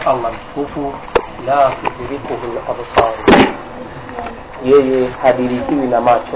Allah mtukufu la tudrikuhu labsar, yeye hadirikiwi na macho.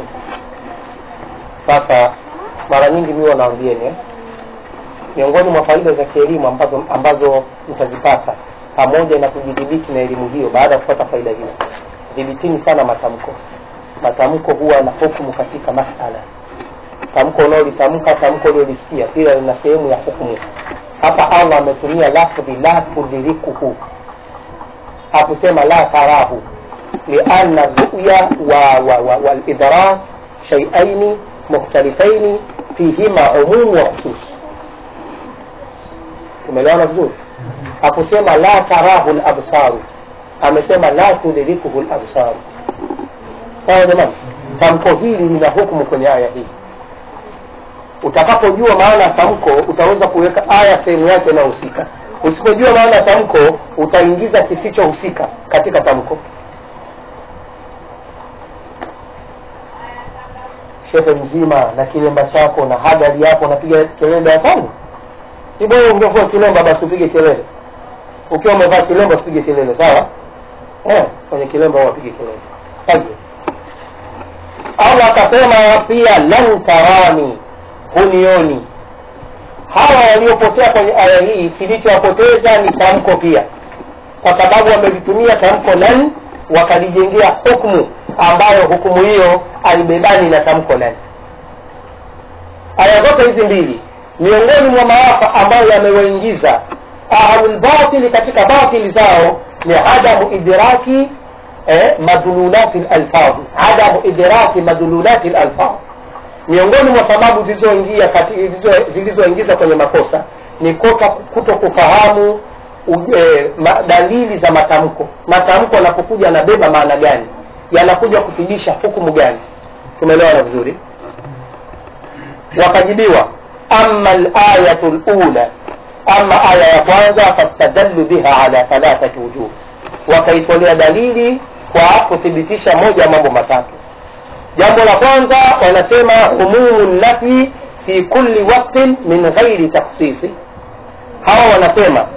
Sasa mara nyingi mimi wanaambieni eh, miongoni mwa faida za kielimu ambazo, ambazo mtazipata pamoja na kujidhibiti na elimu hiyo, baada ya kupata faida hiyo, dhibitini sana matamko. Matamko huwa na hukumu katika masala. Tamko unaolitamka, tamko uliolisikia, pia lina sehemu ya hukumu. Hapa Allah ametumia lafdhi la tudrikuhu, hakusema la tarahu, lianna ruya walidrak wa, wa, shaiaini mukhtalifaini fihima umumu wa khusus. Tumeelewana vizuri? Hakusema la tarahu labsaru, amesema la tudrikuhu labsaru. Sawa jamani, tamko hili lina hukumu kwenye aya hii. Utakapojua maana ya tamko utaweza kuweka aya sehemu yake inayohusika. Usipojua maana ya tamko utaingiza kisichohusika katika tamko. Shehe mzima na kilemba chako na hadari yako unapiga kelele darasani, si bora ungekuwa kilemba basi upige kelele. Ukiwa umevaa kilemba usipige kelele, sawa? Eh, kwenye kilemba wapige kelele. Haje. Allah akasema pia lan tarani hunioni. Hawa waliopotea kwenye aya hii, kilichowapoteza ni tamko pia, kwa sababu wamelitumia tamko lan, wakalijengea hukumu ambayo hukumu hiyo alibebani na tamko lan. Aya zote hizi mbili, miongoni mwa maafa ambayo yamewaingiza ahlulbatili katika batili zao ni adamu idraki eh, madululati lalfadhi, adamu idraki madululati lalfadhi miongoni mwa sababu zilizoingia zilizoingiza kwenye makosa ni kuto kufahamu e, ma, dalili za matamko. Matamko yanapokuja yanabeba maana gani, yanakuja kufidisha hukumu gani? Tumeelewana vizuri? Wakajibiwa, ama alayatu lula, ama aya ya kwanza, fastadallu biha ala thalathati wujuh, wakaitolea dalili kwa kuthibitisha moja ya mambo matatu. Jambo la kwanza wanasema umumu nafi fi kulli waktin min ghairi taksisi. Hawa wanasema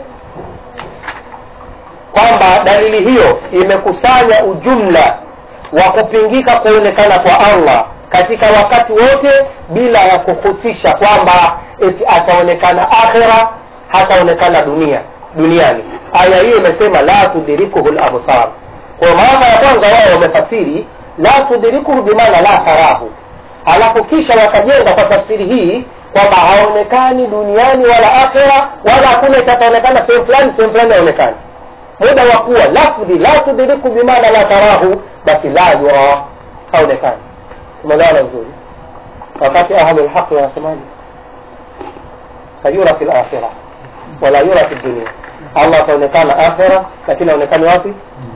kwamba dalili hiyo imekusanya ujumla wa kupingika kuonekana kwa Allah katika wakati wote bila ya kuhusisha kwamba eti ataonekana akhira, hataonekana dunia duniani. Aya hiyo imesema la tudrikuhu labsar. Kwa maana ya kwanza wao wamefasiri la tudrikuhu bimaana la tarahu, alafu kisha wakajenga kwa tafsiri hii kwamba haonekani duniani wala akhira wala hakuna itataonekana sehemu fulani sehemu fulani haonekani. Muda wa kuwa lafdhi la tudriku bimaana la tarahu, basi la yura, haonekani. Tumeelewana vizuri? Wakati ahlul haqi wanasemaje? sayura fil akhira wala yura fi dunia, Allah ataonekana akhira, lakini aonekani wapi?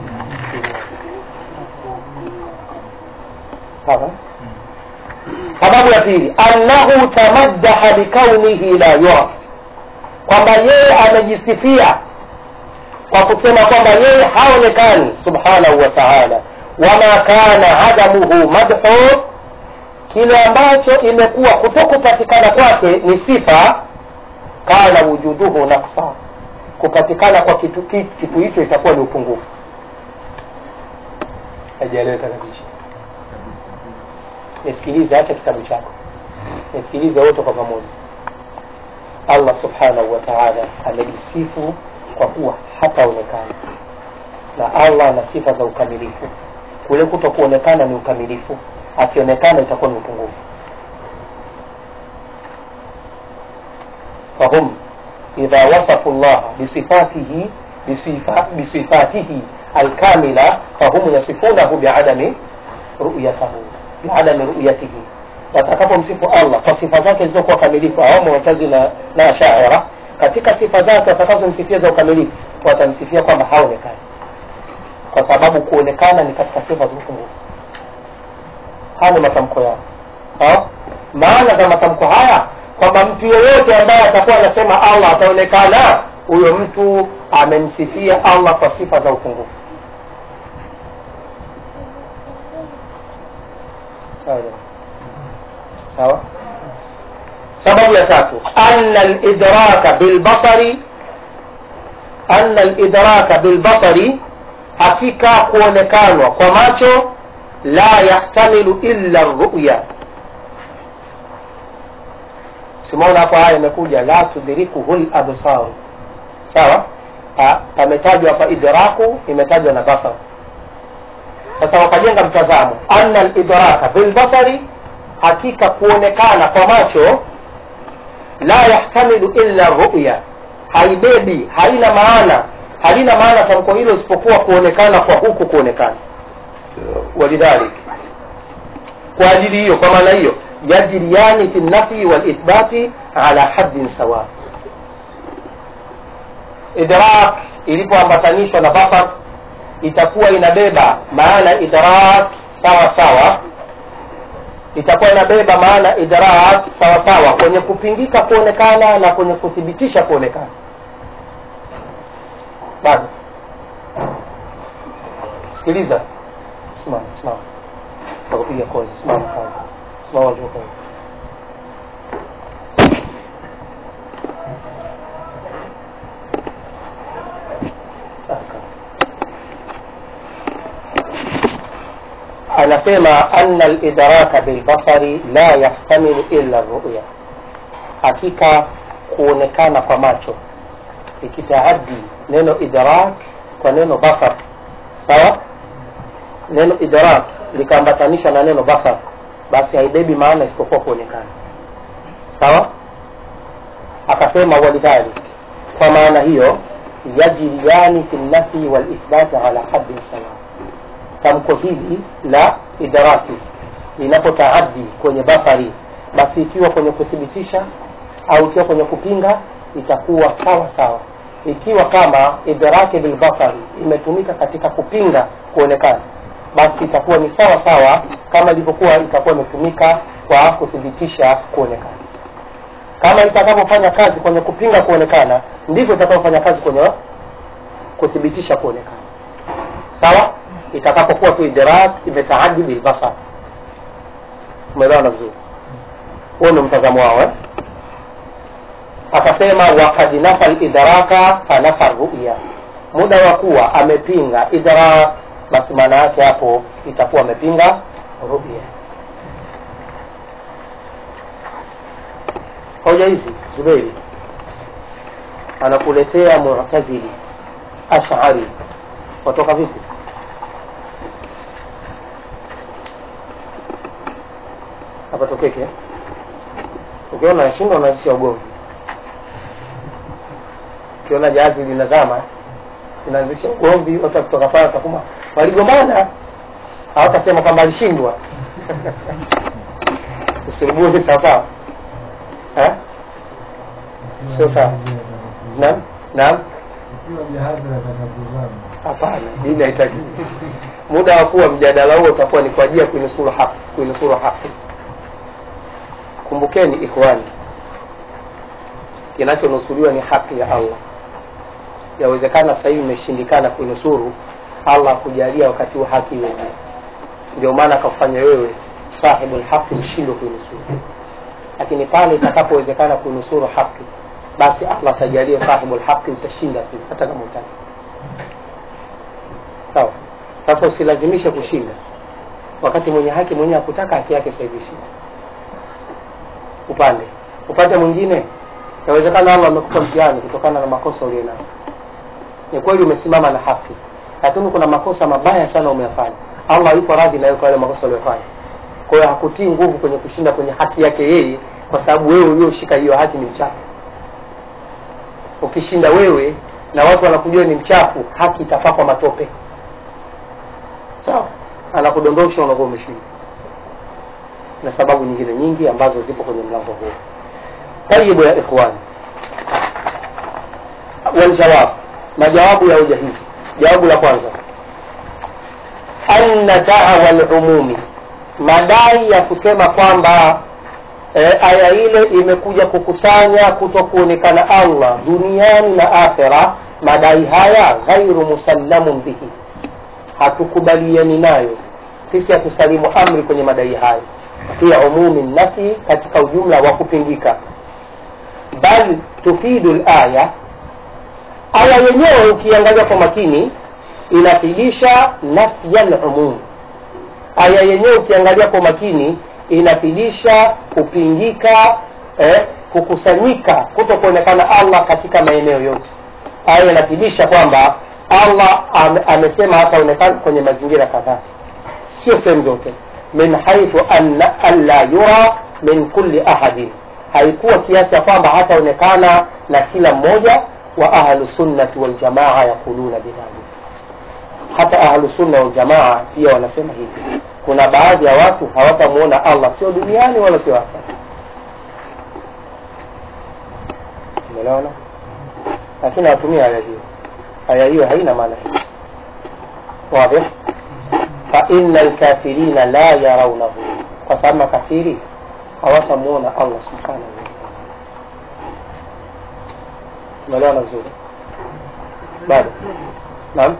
Sawa. Sababu ya pili, annahu tamaddaha bikaunihi la yura, kwamba yeye amejisifia kwa kusema kwamba yeye haonekani, subhanahu wa ta'ala. Wama kana adamuhu madhu, kile ambacho imekuwa kutokupatikana kwake ni sifa. Kana wujuduhu naqsa, kupatikana kwa kitu kitu hicho itakuwa ni upungufu. Hajaeleweka kabisa. Nisikilize hata kitabu chako, nisikilize wote kwa pamoja. Allah subhanahu wa ta'ala amejisifu kwa kuwa hataonekana, na Allah ana sifa za ukamilifu. Kule kuto kuonekana ni ukamilifu, akionekana itakuwa ni upungufu. Fahum idha wasafu llaha bisifatihi bisifa, bisifatihi alkamila fahum yasifunahu biadami ruyatahu biadami ruyatihi, watakapomsifu Allah kwa sifa zake zilizokuwa kamilifu, au Mu'tazili na, na Ash'ari katika sifa zake watakazomsifia za ukamilifu watamsifia kwamba haonekani, kwa sababu kuonekana ni katika sifa za upungufu. Haya ni matamko yao. Ha? Maana za matamko haya kwamba mtu yeyote ambaye atakuwa anasema Allah ataonekana, huyo mtu amemsifia Allah kwa sifa za upungufu. Sawa. Sababu ya tatu, anna lidraka bilbasari anna lidraka bilbasari hakika kuonekanwa kwa macho la yahtamilu illa ruya simaona hapo haya imekuja la tudrikuhu labsaru sawa Pa- pametajwa hapa idraku imetajwa na basar sasa wakajenga mtazamo anna lidraka bilbasari hakika kuonekana kwa macho la yahtamilu illa ruya haibebi haina maana halina maana tamko hilo isipokuwa kuonekana kwa huku kuonekana walidhalik kwa ajili hiyo kwa maana hiyo yajriyani fi nafi walithbati ala haddin sawa idrak ilipoambatanishwa na basar itakuwa inabeba maana idrak sawa sawa itakuwa inabeba maana idrak sawa sawa kwenye kupingika kuonekana na kwenye kuthibitisha kuonekana bado sikiliza simama simama takupiga kozi simama kazi simama juu kazi anasema anna lidraka bilbasari la yahtamilu illa ruya hakika kuonekana kwa macho ikitaaddi neno idrak kwa neno basar sawa neno idrak likaambatanishwa na neno basar basi haibebi maana isipokuwa kuonekana sawa akasema walidhalik kwa maana hiyo yajriyani fi nafi walithbati ala haddin sawa tamko hili la idraki linapotaaddi kwenye basari basi ikiwa kwenye kuthibitisha au ikiwa kwenye kupinga itakuwa sawa sawa ikiwa kama idraki bilbasari imetumika katika kupinga kuonekana basi itakuwa ni sawa sawa kama ilivyokuwa itakuwa imetumika kwa kuthibitisha kuonekana kama itakavyofanya kazi kwenye kupinga kuonekana ndivyo itakavyofanya kazi kwenye kuthibitisha kuonekana sawa itakapokuwa tu idrak imetaadi bilbasar umeelewana vizuri huo ni mtazamo wao eh? akasema wakad nafa lidraka fanafa ruya muda wa kuwa amepinga idrak basi maana yake hapo itakuwa amepinga ruya hoja hizi zubeiri anakuletea mutazili ashari watoka vipi hapatokeke ukiona nashinda unaanzisha ugomvi ukiona jahazi linazama inaanzisha ugomvi watu kutoka pale watakuma waligombana hawatasema kwamba alishindwa usulubuni sawasawa Eh? sio sawa naam naam Ikiwa jahazi nataka kuzama, hapana dini haitaki muda wa kuwa mjadala huo utakuwa ni kwa ajili ya kuinusuru haki kuinusuru haki kumbukeni ikhwani kinachonusuriwa ni haki ya allah yawezekana sasa hivi imeshindikana kuinusuru allah kujalia wakati wa haki iwe juu ndio maana akafanya wewe sahibu lhaqi mshindwe kuinusuru lakini pale itakapowezekana kuinusuru haki basi allah atajalia sahibu lhaqi utashinda tu hata kama utaki sawa sasa usilazimishe kushinda wakati mwenye haki mwenyewe akutaka haki yake sasa hivi shinda upande upande mwingine inawezekana allah amekupa mtihani kutokana na makosa ulio nayo ni kweli umesimama na haki lakini kuna makosa mabaya sana umeyafanya allah yupo radhi nayo kwa yale makosa uliyofanya kwa hiyo hakutii nguvu kwenye kushinda kwenye haki yake yeye kwa sababu wewe ulioshika hiyo haki ni mchafu ukishinda wewe na watu wanakujua ni mchafu haki itapakwa matope sawa anakudondosha unakuwa umeshinda na sababu nyingine nyingi ambazo zipo kwenye mlango huo tayibu ya ikhwani waljawab majawabu ya hoja hizi jawabu la kwanza anna dawa lumumi madai ya kusema kwamba e, aya ile imekuja kukusanya kuto kuonekana allah duniani na akhira madai haya ghairu musallamun bihi hatukubaliani nayo sisi hatusalimu amri kwenye madai hayo fi umumi nafi katika ujumla wa kupingika bal tufidu laya aya yenyewe ukiangalia kwa makini inafidisha nafya lumum aya yenyewe ukiangalia kwa makini inafidisha kupingika eh, kukusanyika kuto kuonekana allah katika maeneo yote aya inafidisha kwamba allah ame, amesema hataonekana kwenye mazingira kadhaa sio sehemu zote min haithu anna alla yura min kulli ahadin haikuwa kiasi ya kwamba hataonekana na kila mmoja wa ahlu sunnati waljamaa yaquluna bidhalik hata ahlu sunna waljamaa pia wanasema hivi kuna baadhi ya watu hawatamuona allah sio duniani wala sio akhera umeelewana lakini hawatumia aya hiyo aya hiyo haina maana hiyo wadih faina lkafirina la yaraunahu kwa sababu makafiri hawatamuona allah subhanahu wataala umeelewana vizuri bado naam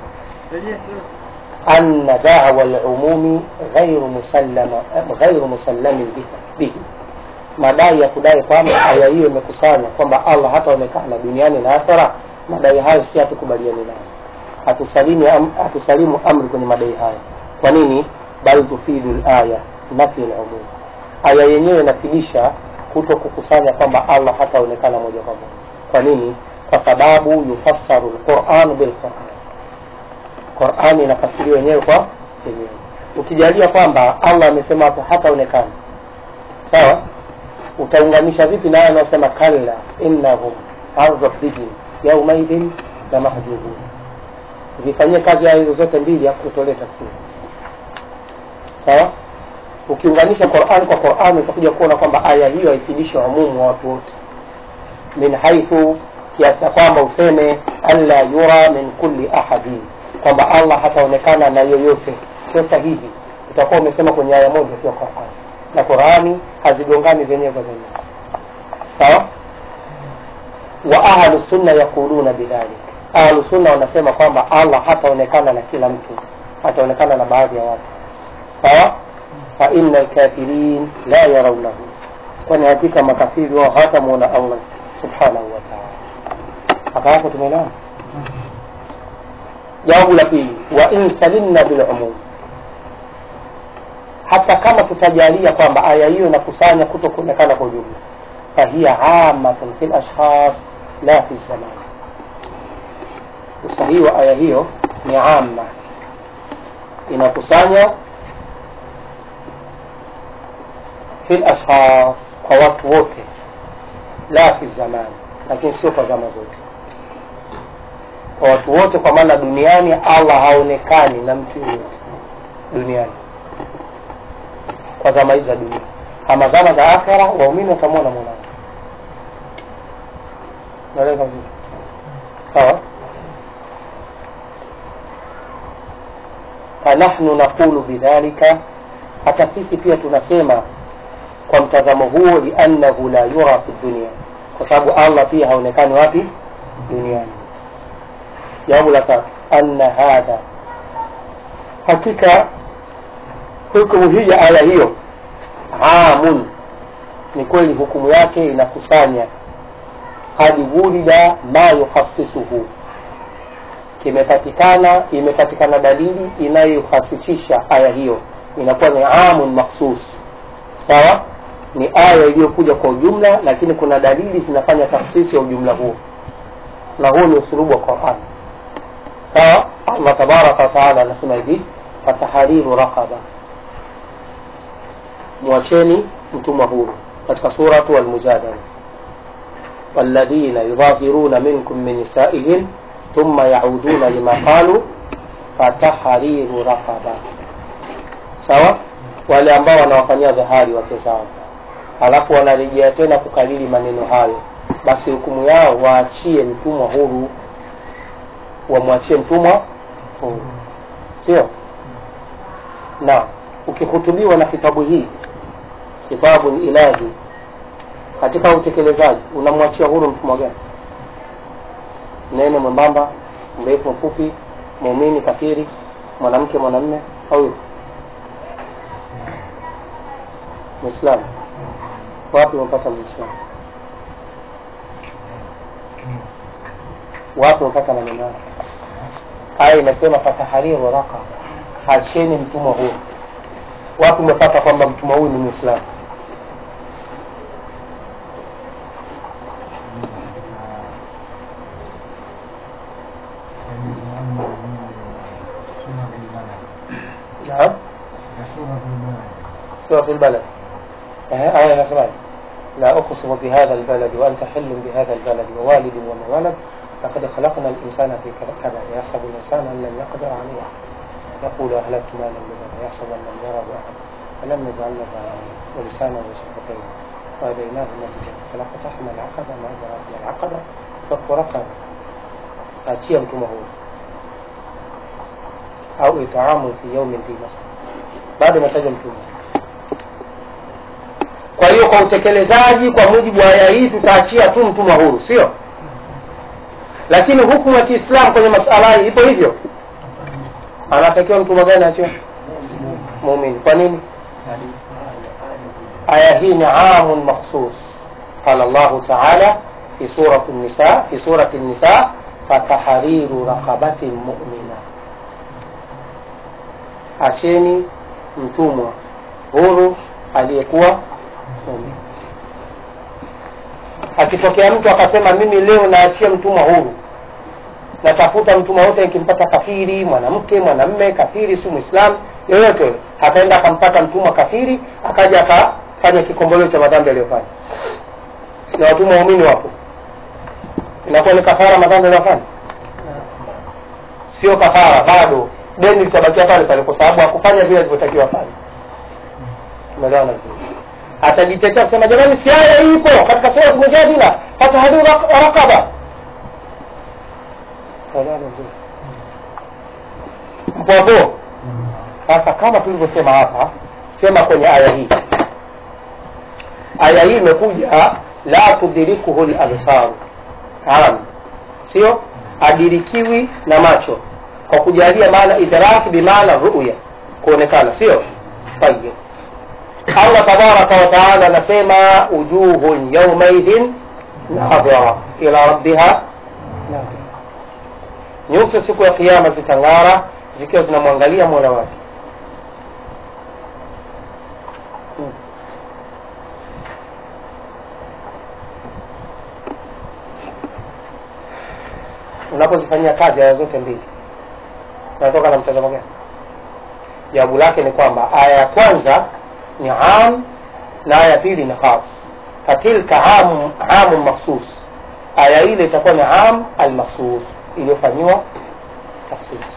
أن دعوى العموم غير مسلم غير مسلم به madai ya kudai kwamba aya hiyo imekusanya kwamba allah hataonekana duniani na akhera madai hayo si hatukubaliani nayo hatusalimu am, hatusalimu amri kwenye madai hayo kwa nini bal tufidu laya nafi lumum aya yenyewe inafidisha kuto kukusanya kwamba allah hataonekana moja kwa moja kwa nini kwa sababu yufassaru lquranu bilquran qurani inafasiriwa wenyewe kwa yenyewe ukijalia kwamba allah amesema hapo hataonekana sawa utaunganisha vipi naye anaosema kalla innahum an rabbihim yaumaidhin la mahjubun vifanyie kazi aya hizo zote mbili afu utolee tafsiri sawa ukiunganisha qurani kwa qurani utakuja kuona kwamba aya hiyo haifidishi umumu wa watu wote min haithu kiasi ya kwamba useme anla yura min kulli ahadin kwamba allah hataonekana na yoyote sio sahihi utakuwa umesema kwenye aya moja tu ya qurani na qurani hazigongani zenyewe kwa zenyewe sawa wa ahlu sunna yaquluna bidhalik ahlu sunna wanasema kwamba allah hataonekana na kila mtu hataonekana na baadhi ya watu sawa fa inna lkafirin la yaraunahu kwani hakika makafiri wao hawatamwona allah subhanahu wa taala mpaka hapo tumeelewana jawabu la pili wa in salimna bilumum hata kama tutajalia kwamba aya hiyo inakusanya kuto kuonekana kwa ujumla fahiya amatun fi lashkhas la fi zaman usahihi wa aya hiyo ni ama inakusanya fi lashkhas kwa watu wote la fi zaman lakini sio kwa zama zote kwa watu wote kwa maana duniani allah haonekani na mtu yoyote duniani kwa zama hizi za dunia ama zama za akhira waumini watamwona mwanao naeleka vizuri sawa fanahnu naqulu bidhalika hata sisi pia tunasema kwa mtazamo huo liannahu la yura fi dunia kwa sababu allah pia haonekani wapi duniani jawabu la tatu anna hadha hakika hukumu hii ya aya hiyo amun ni kweli hukumu yake inakusanya kad wurida ma yuhasisuhu kimepatikana imepatikana dalili inayohasisisha aya hiyo inakuwa ni amun makhsus sawa ni aya iliyokuja kwa ujumla lakini kuna dalili zinafanya tafsisi ya ujumla huo na huo ni usulubu wa quran sawa allah tabaraka wataala anasema hivi fatahariru raqaba mwacheni mtumwa huru katika suratu almujadala والذين يظاهرون منكم من نسائهم ثم يعودون لما قالوا فتحرير رقبة sawa wale ambao wanawafanyia dhahari wake zao halafu wanarejea tena kukalili maneno hayo basi hukumu yao waachie mtumwa huru wamwachie mtumwa huru sio na ukihutubiwa na kitabu hii khitabun ilahi katika utekelezaji unamwachia huru mtumwa gani nene mwembamba mrefu mfupi muumini kafiri mwanamke mwanamme au yupi mwislamu wapi umepata mwislamu wapi umepata maneno hayo aya imesema fatahariru raqaba acheni mtumwa huyo wapi umepata kwamba mtumwa huyu ni mwislamu naam سورة البلد آية نسمع لا أقسم بهذا البلد وأنت حل بهذا البلد ووالد وما ولد لقد خلقنا الإنسان في كبد يحسب الإنسان أن لن يقدر عليه يقول أهلكت مالا لبدا يحسب أن لم يره أحد فلم نجعل له عينين ولسانا وشفتين وهديناه النجدين فلقتحم العقبة ما أدراك ما العقبة فك رقبة أتي mtumwa huyo au itaamu fi yaumin dhi masqat bado umetaja mtume kwa hiyo kwa utekelezaji kwa mujibu wa aya hii tutaachia tu mtumwa huru sio lakini hukumu ya kiislamu kwenye masala hii ipo hivyo anatakiwa mtumwa gani achiwe muumini kwa nini aya hii ni amun makhsus qala llahu taala fi surati nisa fi surati nisa fatahariru raqabatin mu'mina acheni mtumwa huru aliyekuwa muumini akitokea mtu akasema mimi leo naachia mtumwa huru natafuta mtumwa wote nikimpata kafiri mwanamke mwanamme kafiri si mwislamu yoyote yule akaenda akampata mtumwa kafiri akaja akafanya kikomboleo cha madhambi aliyofanya na watumwa waumini wapo inakuwa ni kafara madhambi aliyofanya sio kafara bado deni litabakia pale pale kwa sababu hakufanya vile alivyotakiwa fanya umeelewana vizuri atajitetea kusema jamani si aya ipo katika sura mujadila fatahadu raqaba umeelewana vizuri mpo hapo sasa kama tulivyosema hapa sema kwenye aya hii aya hii imekuja la tudrikuhu labsaru am sio adirikiwi na macho kwa kujalia maana idraki bimaana ruya kuonekana sio tayib allah tabaraka wataala anasema ujuhun yaumaidhin nadhira ila rabbiha nadhira nyuso siku ya kiama zitang'ara zikiwa zinamwangalia mola wake unapozifanyia kazi aya zote mbili unatoka na mtazamo gani jawabu lake ni kwamba aya ya kwanza ni am na aya ya pili ni khas fatilka amu, amu makhsus aya ile itakuwa ni am almakhsus iliyofanyiwa takhsis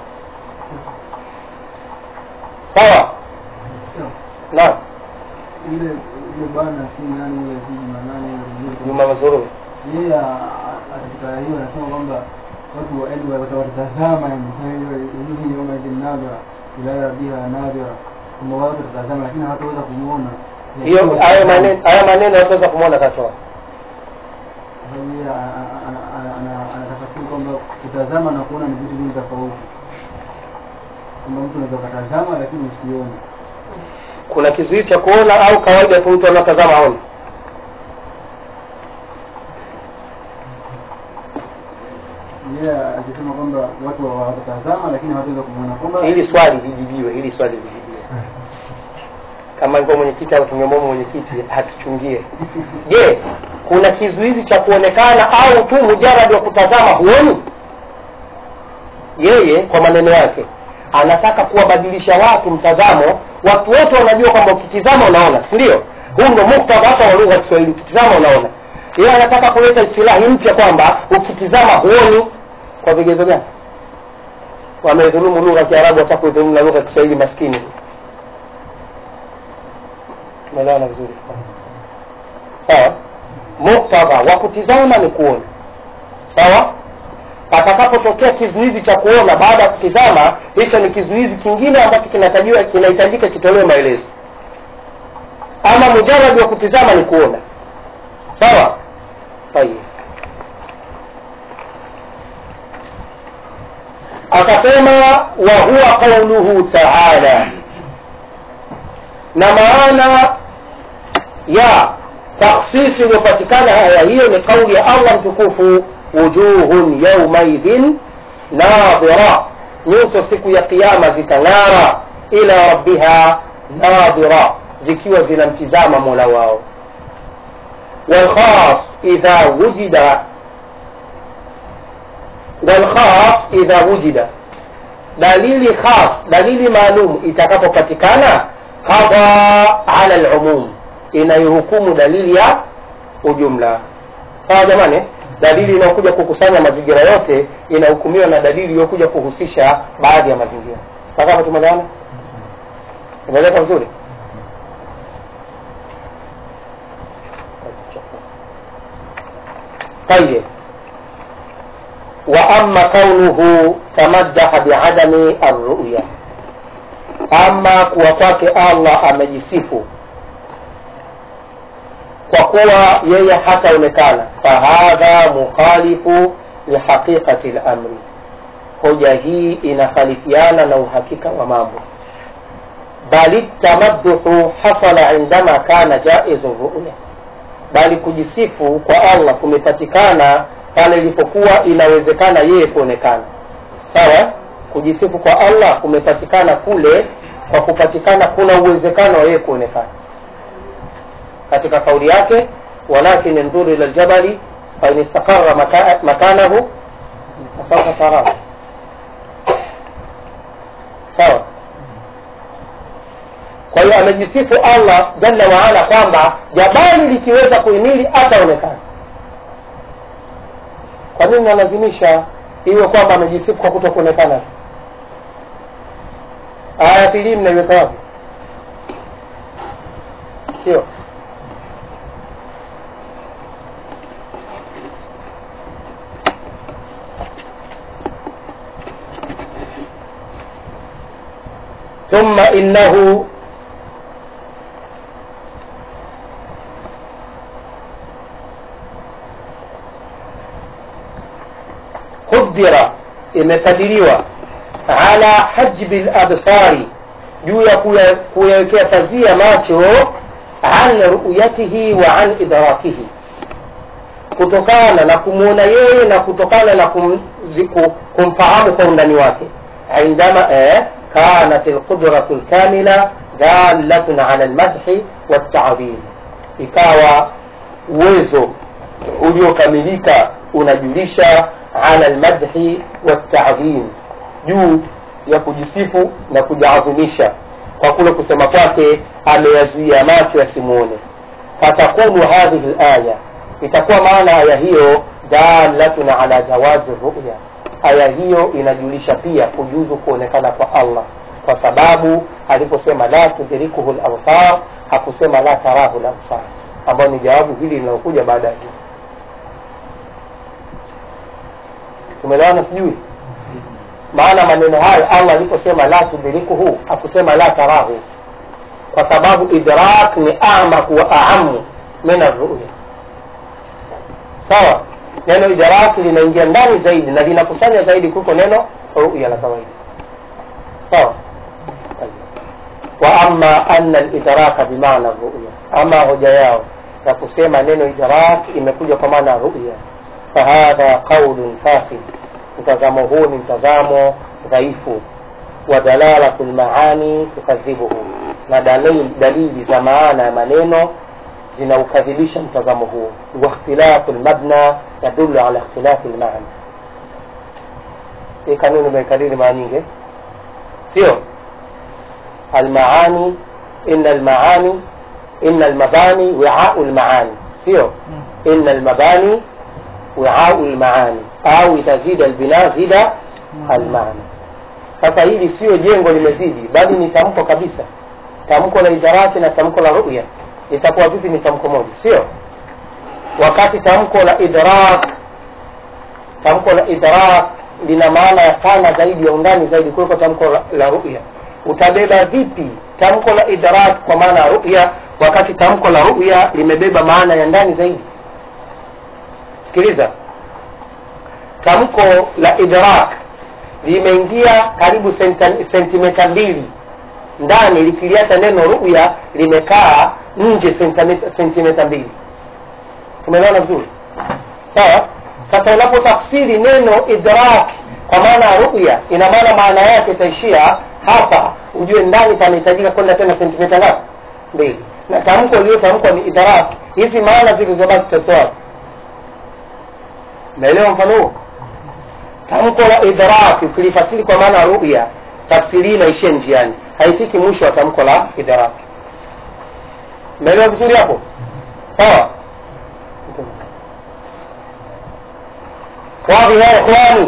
sawa naam Ile ile bwana si nani yule si nani yule juma mazururi yeye katika hiyo anasema kwamba watu waende watatazama hiyo yoma jinadha ila biha nadhira kwamba watu watatazama lakini hawataweza kumuona hiyo haya maneno haya maneno yataweza kumwona katoa sababu yeye anatafasiri kwamba kutazama na kuona ni vitu vingi tofauti kwamba mtu unaweza ukatazama lakini usione kuna kizuizi cha kuona au kawaida tu mtu anatazama aone yeye akisema kwamba watu watatazama lakini hawataweza kumuona kwamba hili swali lijibiwe hili swali lijibiwe kama alikuwa mwenyekiti au tungemwomba mwenyekiti hatuchungie je kuna kizuizi cha kuonekana au tu mujaradi wa kutazama huoni yeye kwa maneno yake anataka kuwabadilisha watu mtazamo watu wote wanajua kwamba ukitizama unaona si ndio huu ndo muktadha hata wa lugha ya kiswahili ukitizama unaona yeye anataka kuleta istilahi mpya kwamba ukitizama huoni kwa vigezo gani wamedhulumu lugha ya kiarabu hata kuidhulumu na lugha ya kiswahili maskini tumeelewana vizuri sawa muktadha wa kutizama ni kuona sawa patakapotokea kizuizi cha kuona baada ya kutizama hicho ni kizuizi kingine ambacho kinatajiwa kinahitajika kitolewe maelezo ama mujaradi wa kutizama ni kuona sawa tayeb akasema wa huwa qauluhu taala na maana ya taksisi iliyopatikana aya hiyo ni kauli ya allah mtukufu wujuhun yaumaidhin nadhira nyuso siku ya kiama zitang'ara ila rabbiha nadhira zikiwa zinamtizama mola wao walkhas idha wujida walkhas idha wujida dalili khas dalili maalum itakapopatikana qada ala lumum inayohukumu dalili ya ujumla sawa jamani dalili inayokuja kukusanya mazingira yote inahukumiwa na dalili iliyokuja kuhusisha baadhi ya mazingira mpaka hapa tumeelewana imeeleka vizuri طيب وأما كونه تمدح بعدم الرؤية أما kuwa kwake Allah amejisifu kwa kuwa yeye hataonekana fahadha mukhalifu lihaqiqati lamri hoja hii inakhalifiana na uhakika wa mambo bali tamadduhu hasala indama kana jaizu ruya bali kujisifu kwa allah kumepatikana pale ilipokuwa inawezekana yeye kuonekana sawa kujisifu kwa allah kumepatikana kule kwa kupatikana kuna uwezekano wa yeye kuonekana katika kauli yake walakin ndhuru ila ljabali fain istaqara maka, makanahu fasaufa tarahu sawa kwa hiyo amejisifu allah jalla waala kwamba jabali likiweza kuhimili ataonekana kwa nini nalazimisha iwe kwamba amejisifu kwa kuto kuonekana aya filii mnaiweka wapi sio ثم إنه قدر imekadiriwa ala hajbi labsari juu ya kuyawekea pazia macho an ruyatihi wa an idrakihi kutokana na kumwona yeye na kutokana na kum, ziku, kumfahamu kwa undani wake indama eh, kanat lqudratu lkamila dalatun ala lmadhi waltadhim ikawa uwezo uliokamilika unajulisha ala lmadhi waltadhim juu ya kujisifu na kujaadhimisha kwa kule kusema kwake ameyazuia macho yasimuone fatakunu hadhihi laya itakuwa maana aya hiyo dalatun ala jawazi ruya aya hiyo inajulisha pia kujuzu kuonekana kwa allah kwa sababu aliposema la tudrikuhu labsar hakusema la tarahu labsar ambayo ni jawabu hili linalokuja baada ya hii tumeelewana sijui maana maneno hayo allah aliposema la tudrikuhu hakusema la tarahu kwa sababu idrak ni amaku wa aamu min arruya sawa neno idrak linaingia ndani zaidi na linakusanya zaidi kuliko neno ruya la kawaida sawa wa ama ana lidraka bimaana ruya ama hoja yao ya kusema neno idrak imekuja kwa maana ruya fahadha qaulun fasid mtazamo huu ni mtazamo dhaifu wa dalalatu lmaani tukadhibuhu na dalili, dalili za maana ya maneno zinaukadhibisha mtazamo huo wakhtilafu lmabna yadulu ala ikhtilafi lmaana hii kanuni imekariri mara nyingi sio almaani ina almaani ina almabani wiau lmaani sio ina almabani wiau lmaani au itazida albina zida almaana sasa hili sio jengo limezidi bali ni tamko kabisa tamko la idarati na tamko la ruya itakuwa vipi ni tamko moja sio wakati tamko la idrak tamko la idrak lina maana ya pana zaidi ya undani zaidi kuliko tamko la, la ruya utabeba vipi tamko la idrak kwa maana ya ruya wakati tamko la ruya limebeba maana ya ndani zaidi sikiliza tamko la idrak limeingia karibu sentimeta mbili ndani likiliacha neno ruya limekaa nje sentimeta mbili tumeelewana vizuri sawa sasa unapotafsiri neno idrak kwa maana ya ruya ina maana maana yake itaishia hapa ujue ndani panahitajika kwenda tena sentimita ngapi mbili na tamko iliyotamkwa ni idrak hizi maana zilizobaki tutatoa naelewa mfano huo tamko la idrak ukilifasiri kwa maana ya ruya tafsiri hii inaishia njiani haifiki mwisho wa tamko la idrak naelewa vizuri hapo sawa واضح يا اخواني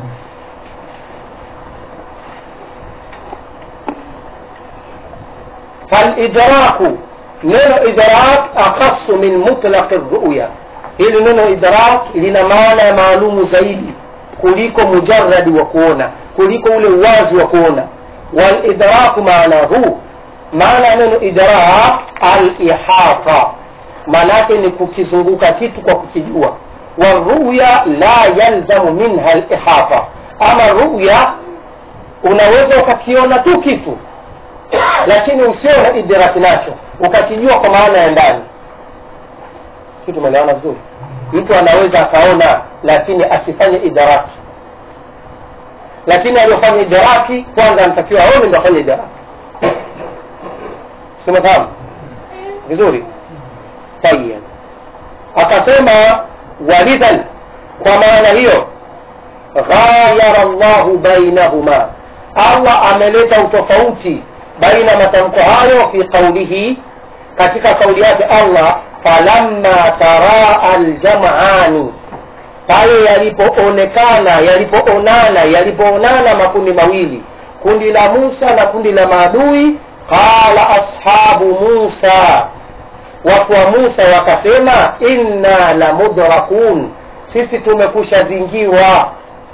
فالإدراك neno idrak akhasu min mutlaqi ruya hili neno idrak lina maana ya maalumu zaidi kuliko mujaradi wa kuona kuliko ule uwazi wa kuona walidraku maanahu maana ya neno idrak alihata maanaake ni kukizunguka kitu kwa kukijua waruya la yalzamu minha lihata ama ruya unaweza ukakiona tu kitu lakini usione idraki nacho ukakijua kwa maana ya ndani si tumelewana vizuri mtu anaweza akaona lakini asifanye idaraki lakini aliyofanya idaraki kwanza anatakiwa aone ndo afanye idaraki simefahamu vizuri tayeb akasema walidhan kwa maana hiyo ghayara llahu bainahuma allah ameleta utofauti baina matamko hayo fi qaulihi katika kauli yake allah falamma taraa aljamani pale yalipoonekana yalipoonana yalipoonana makundi mawili kundi la musa na kundi la maadui qala ashabu musa watu wa musa wakasema inna la mudrakun sisi tumekusha zingiwa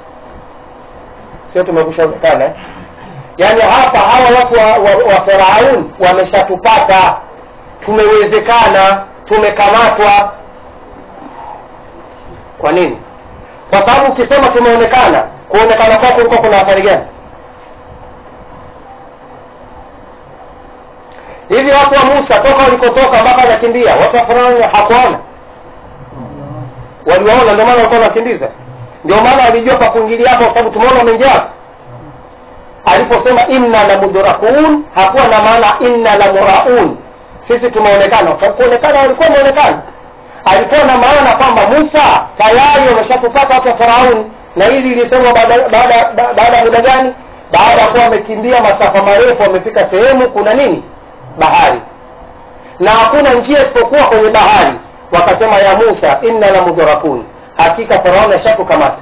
sio tumekusha onekana eh? yaani hapa hawa watu wa, wa, wa faraun wameshatupata tumewezekana tumekamatwa kwa nini kwa sababu ukisema tumeonekana kuonekana kwako kulikuwa kuna athari gani hivi watu wa musa toka walikotoka mpaka wanakimbia watu wa faraun hakuona waliwaona ndio maana walikuwa wanakimbiza ndio maana walijua pa kuingilia hapo kwa sababu tumeona wameingia hapo aliposema inna la mudrakun hakuwa na maana inna la muraun sisi tumeonekana kuonekana walikuwa wameonekana alikuwa na maana kwamba musa tayari wameshatupata watu wa farauni na hili lilisemwa baada ya muda gani baada ya kuwa wamekimbia masafa marefu wamefika sehemu kuna nini bahari na hakuna njia isipokuwa kwenye bahari wakasema ya musa inna la mudrakun hakika farauni ashatukamata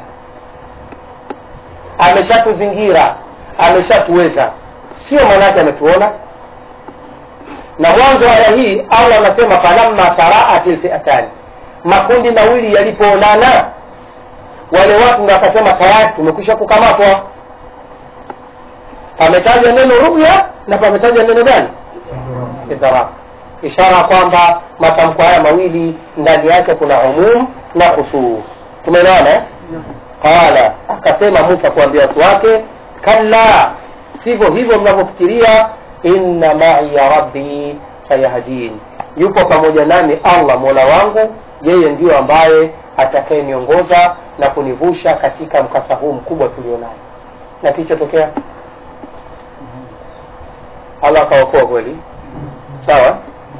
ameshatuzingira ameshatuweza sio maanaake ametuona na mwanzo wa aya hii allah anasema falamma taraat lfiatani makundi mawili yalipoonana wale watu ndo akasema tayari tumekwisha kukamatwa pametajwa neno ruya na pametajwa neno gani idharak ishara kwamba matamko haya mawili ndani yake kuna umum na khusus tumeelewana eh? qala akasema musa kuambia watu wake kalla sivyo hivyo mnavyofikiria inna maiya rabbi sayahdin yupo pamoja nami allah mola wangu yeye ndiyo ambaye atakayeniongoza na kunivusha katika mkasa huu mkubwa tulionayo na kilichotokea allah akaokoa kweli sawa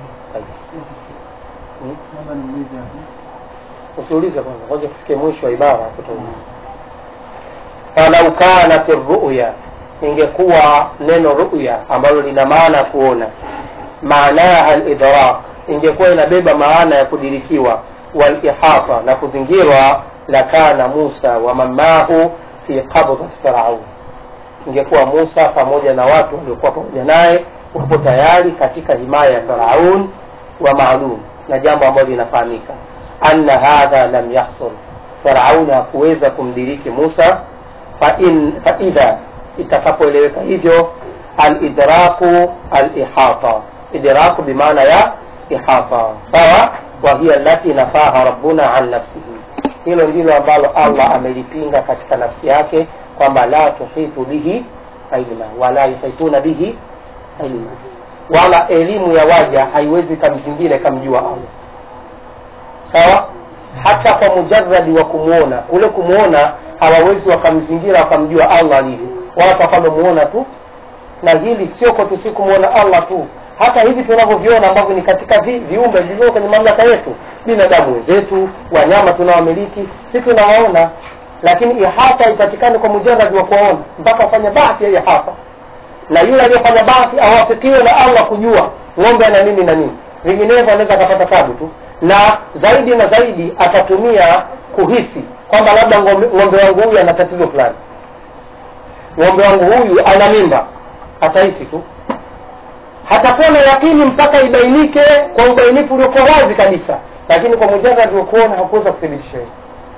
Naomba niulize hapo. usiulize kwanza ngoja tufike mwisho wa ibara tutauliza falau kanat ruya ingekuwa neno ruya ambalo lina maana ya kuona maanaha lidrak ingekuwa inabeba maana ya kudirikiwa walihata na kuzingirwa lakana musa wa mamahu fi qabdati faraun ingekuwa musa pamoja na watu waliokuwa pamoja naye wapo tayari katika himaya ya faraun wa maalum na jambo ambalo linafahamika anna hadha lam yahsul farauni hakuweza kumdiriki musa fain faidha itakapoeleweka hivyo alidraku alihata idraku bimaana ya ihata sawa wa hiya lati nafaha rabbuna an nafsihi hilo ndilo ambalo allah amelipinga katika nafsi yake kwamba la tuhitu bihi ilma wala yuhituna bihi ilma wala elimu ya waja haiwezi kamzingine kamjua allah sawa hata kwa mujaradi wa kumwona kule kumwona hawawezi wakamzingira wakamjua allah alivyo watu wakamemuona tu na hili sio kwetu si kumwona allah tu hata hivi tunavyoviona ambavyo ni katika vi, viumbe vilivyo kwenye mamlaka yetu binadamu wenzetu wanyama tunawamiliki si tunawaona lakini ihata haipatikani kwa mujaradi wa kuwaona mpaka wafanya bahthi ya ihata na yule aliyefanya bahthi awafikiwe na allah kujua ng'ombe ana nini na nini vinginevyo anaweza akapata tabu tu na zaidi na zaidi atatumia kuhisi kwamba labda ng'ombe, ng'ombe wangu huyu ana tatizo fulani ng'ombe wangu huyu ana mimba atahisi tu hatakuwa na yakini mpaka ibainike kwa ubainifu uliokuwa wazi kabisa lakini kwa mujaradi wa kuona hakuweza kuthibitisha hiyo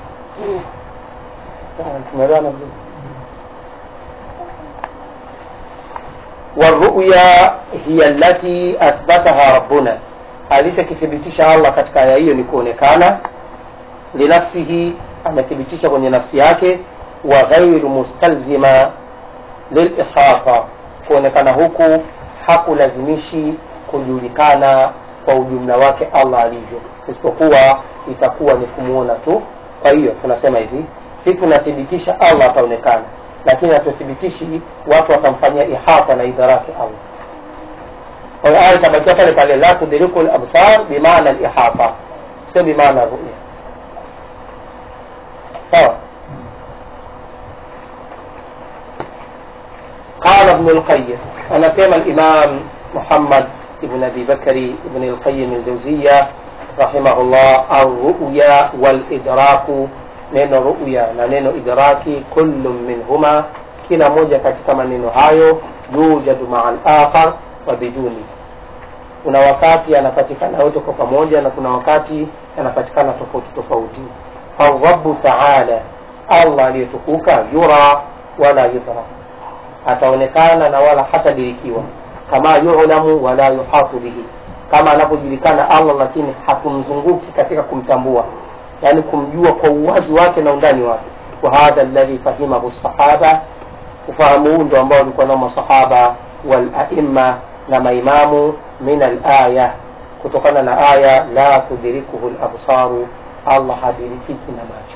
tumeelewana vizuri والرؤيا هي التي أثبتها ربنا alichokithibitisha allah katika aya hiyo ni kuonekana linafsihi amethibitisha kwenye nafsi yake wa ghairu mustalzima lilihata kuonekana huku hakulazimishi kujulikana kwa ujumla wake allah alivyo isipokuwa itakuwa ni kumwona tu kwa hiyo tunasema hivi si tunathibitisha allah ataonekana lakini hatuthibitishi watu watamfanyia ihata na idharaki allah kwa hiyo aya itabakia pale pale la tudriku labsar bimaana lihata sio bimaana ruya sawa قال ابن القيم أنا سيما الإمام محمد ابن أبي بكر ابن القيم الجوزية رحمه الله الرؤيا والإدراك neno ruya na neno idraki kullu minhuma kila moja katika maneno hayo yujadu maa lakhar wa biduni kuna wakati yanapatikana yote kwa pamoja na kuna wakati yanapatikana tofauti tofauti farabu taala allah aliyetukuka yura wala yudra ataonekana na wala hatadirikiwa kama yulamu wala yuhatu bihi kama anavyojulikana allah lakini hakumzunguki katika kumtambua yani kumjua kwa uwazi wake na undani wake wa hadha alladhi fahimahu sahaba ufahamu huu ndo ambao walikuwa nao masahaba walaima na maimamu min alaya kutokana na aya la tudrikuhu labsaru allah hadirikiki na macho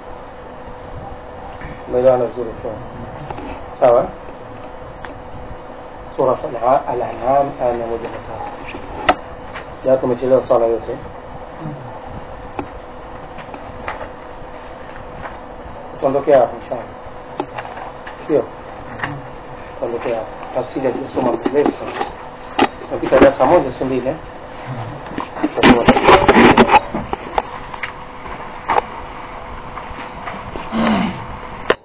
umeelewana vizuri kwa sawa surat al-an'am aya mia moja na tatu jaa tumechelewa swala yote tuondokea hapo inshallah sio tuondokea hapo tafsiri ya kusoma mrefu sana tunapita darasa moja si mbili eh?